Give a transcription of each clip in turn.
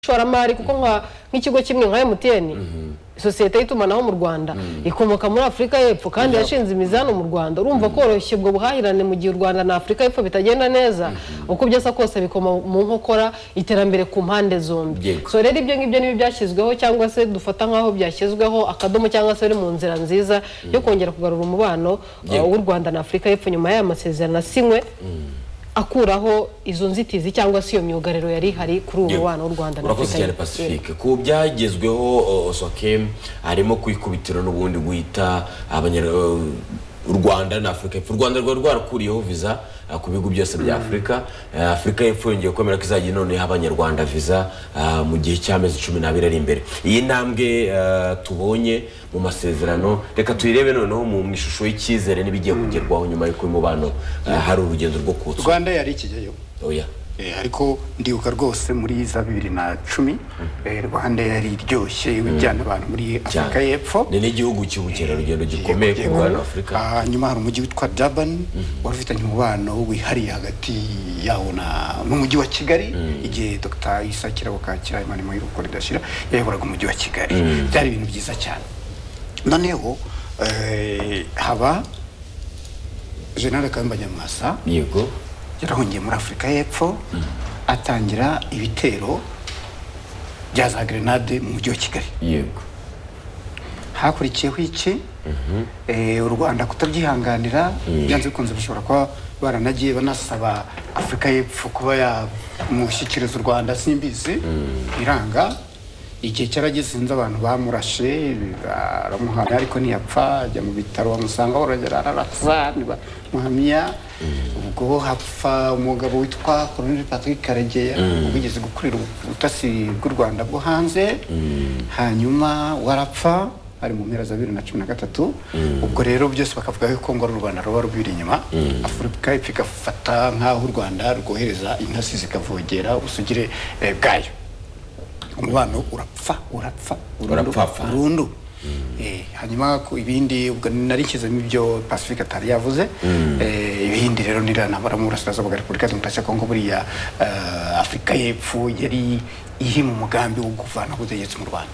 ishoramari kuko nka- nk'ikigo kimwe nka emutiyeni sosiyete y'itumanaho mu rwanda ikomoka muri afurika y'epfo kandi yashinze imizani mu rwanda urumva koroshya ubwo buhahirane mu gihe u rwanda na afurika y'epfo bitagenda neza uko byasa kose bikoma mu nkokora iterambere ku mpande zombi Yego. so rero ibyo ngibyo nibi byashyizweho cyangwa se dufata nk'aho byashyizweho akadomo cyangwa se biri mu nzira nziza yo kongera kugarura umubano Yego. uh, w'u rwanda na afurika y'epfo nyuma y'aya masezerano asinywe akuraho izo nzitizi cyangwa se iyo myugariro yari ihari kuri ubu mubano w'u rwanda na urakoze afurika cyane y'Epfo. pacifique ku byagezweho o- sokem harimo kwikubitiro n'ubundi guhita abanyar- u Rwanda na Afurika y'Epfo u Rwanda rwari rwarakuriyeho viza eh, ku bihugu byose bya Afurika Eh, Afurika y'Epfo yongeye kwemera ko izajya noneho abanyarwanda viza ah, mu gihe cy'amezi cumi n'abiri ari imbere iyi ntambwe eh, tubonye mu masezerano reka tuyirebe noneho mu mu ishusho y'icyizere n'ibigiye kugerwaho nyuma y'uko uyu mubano eh, hari urugendo rwo kuwutsura rwanda yari ikigeyo oya Eh, ariko ndibuka rwose muri za bibiri na cumi eh, rwanda yari iryoshye ijyana abantu muri afurika cyane. y'epfo ni n'igihugu cy'ubukerarugendo gikomeye ku rwanda afurika Ah, hanyuma hari umujyi witwa durban wari ufitanye umubano wihariye hagati yawo na n'umujyi wa kigali igihe dr isa kirabo kakira imirimo y'uruko ridashira yayoboraga umujyi wa kigali byari ibintu byiza cyane noneho eh, haba general kayumba nyamwasa yego yarahungiye muri afurika y'epfo atangira ibitero bya za grenade mu mujyi wa kigali yego hakurikiyeho iki Eh, u rwanda kutabyihanganira byanze bikunze bashobora kuba baranagiye banasaba afurika y'epfo kuba yamushyikiriza u rwanda simbizi iranga igihe cyarageze inzu abantu bamurashe baramuhamya ariko ntiyapfa ajya mu bitaro bamusanga barongera ararasa ntibamuhamya ubwo hapfa umugabo witwa koroneli patrick karegeya ubwigeze gukorera ubutasi bw'u rwanda bwo hanze hanyuma warapfa hari mu mpera za bibiri na cumi na gatatu ubwo rero byose bakavuga yuko ngo ari u rwanda ruba rubiri inyuma afurika epfo igafata nk'aho u rwanda rwohereza intasi zikavogera ubusugire eh, bwayo umubano urapfa urapfa burundu Urapfapfa. burundu Eh, hanyuma ku ibindi ubwo nari nshyizemo ibyo pacifique atari yavuze Eh, ibindi rero ntiranabara mu burasirazuba bwa repubulika demokarasi ya kongo buriya eh, afurika y'epfo yari iri mu mugambi wo kuvanaho ubutegetsi mu rwanda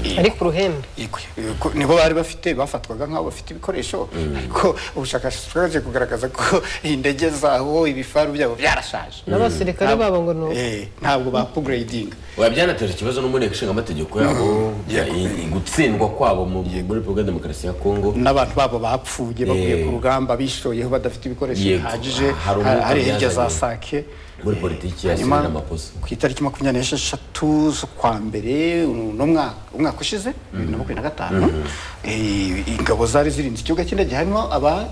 Eh, ariko uruhembe Yego, yego, nibo bari bafite bafatwaga nk'abo bafite ibikoresho ariko ubushakashatsi bwaje kugaragaza ko indege zaho ibifaru byabo byarashaje n'abasirikare Ntabwo- babo ngo ni uko Eh, ntabwo ba upgrading oya byanateje ikibazo n'umunteko ishinga amategeko yabo Yego. i- i- gutsindwa kwabo mu- muri repubulika ya demokarasi ya kongo n'abantu babo bapfuye bavuye Eh. ku rugamba bishoyeho badafite ibikoresho Yego. bihagije Hari umwuka hari hirya za byazanye. sake Muri Eh, politiki ya hanyuma Cyril Ramaphosa. ku itariki makumyabiri n'esheshatu z'ukwa mbere uno mwaka umwaka ushize bibiri na makumyabiri na gatanu eh, ingabo zari zirinze ikibuga cy'indege harimo aba-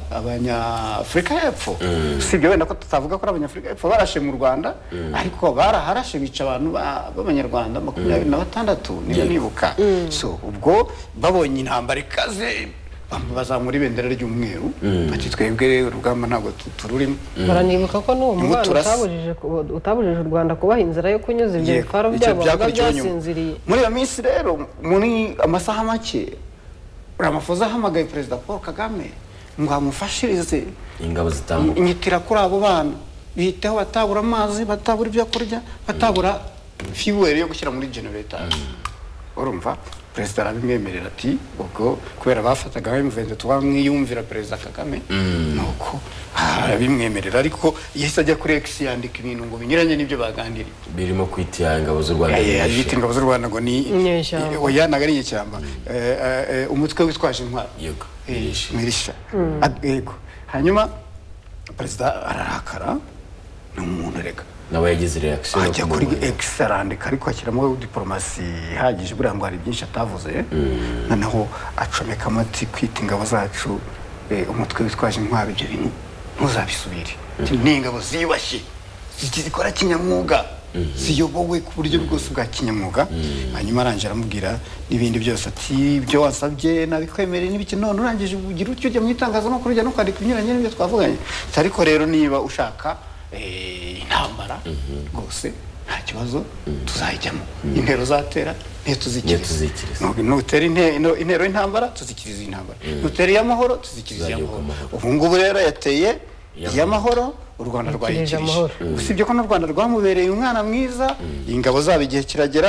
abanyafurika y'epfo usibye wenda ko tutavuga ko ari abanyafurika y'epfo barashe mu rwanda ariko baraharashe bica abantu ba- b'abanyarwanda makumyabiri na batandatu niba Yego. nibuka so ubwo babonye intambara ikaze bam- bazamura ibendera ry'umweru bati twebwe urugamba ntabwo tu- tururimo baranibuka ko n'uwo Nibo mubano turasa. utabujije ku- utabujije u rwanda kubaha inzira yo kunyuza ibyo Yego, bitwaro icyo byabo biba byakurikiyeho nyuma. byasinziriye muri iyo minsi rero muri amasaha make ramafoza ahamagaye perezida paul kagame ngo amufashirize ingabo zitambuka inyitira kuri abo bana biteho batabura amazi batabura ibyo kurya batabura fiweri yo gushyira muri genereta urumva perezida arabimwemerera ati ubwo kubera bafataga bamuvenze tuba mwiyumvira perezida kagame nuko arabimwemerera ariko yahise ajya kuri x yandika ibintu ngo binyuranye n'ibyo baganiriye birimo kwitira ingabo z'u rwanda Eh, nyinshi. yita ingabo z'u rwanda ngo ni Inyeshyamba. oya ntabwo ari inyeshyamba Eh, eh, eh, umutwe witwaje intwaro Yego, Eh, Mirisha. mirisha Ad- yego hanyuma perezida ararakara ni umuntu reka nawe yagize reaction yo ajya kuri kumubona. x arandika ariko ashyiramo diporomasi ihagije buriya ngo hari byinshi atavuze noneho acomekamo ati kwita ingabo zacu eh, umutwe witwaje intwaro ibyo bintu ntuzabisubire Ati, ni ingabo ziyubashye zi- zikora kinyamwuga ziyobowe ku buryo bwose bwa kinyamwuga hanyuma arangije aramubwira n'ibindi byose ati ibyo wasabye nabikwemereye n'ibiki none urangije ugira utyo ujya mu itangazamakuru ujya no kwandika ibinyuranye n'ibyo twavuganye Ati, ariko rero niba ushaka eh, intambara rwose nta kibazo tuzayijyamo intero uzatera niyo tuzikiriza. tuzikiriza nutera inte- no- intero y'intambara tuzikiriza iy'intambara nutera iy'amahoro tuzikiriza Tuzayoboka iy'amahoro ubu ngubu rero yateye iy'amahoro u rwanda Yikirije rwayikirije amahoro. usibye ko n'u rwanda rwamubereye umwana mwiza ingabo zabo igihe kiragera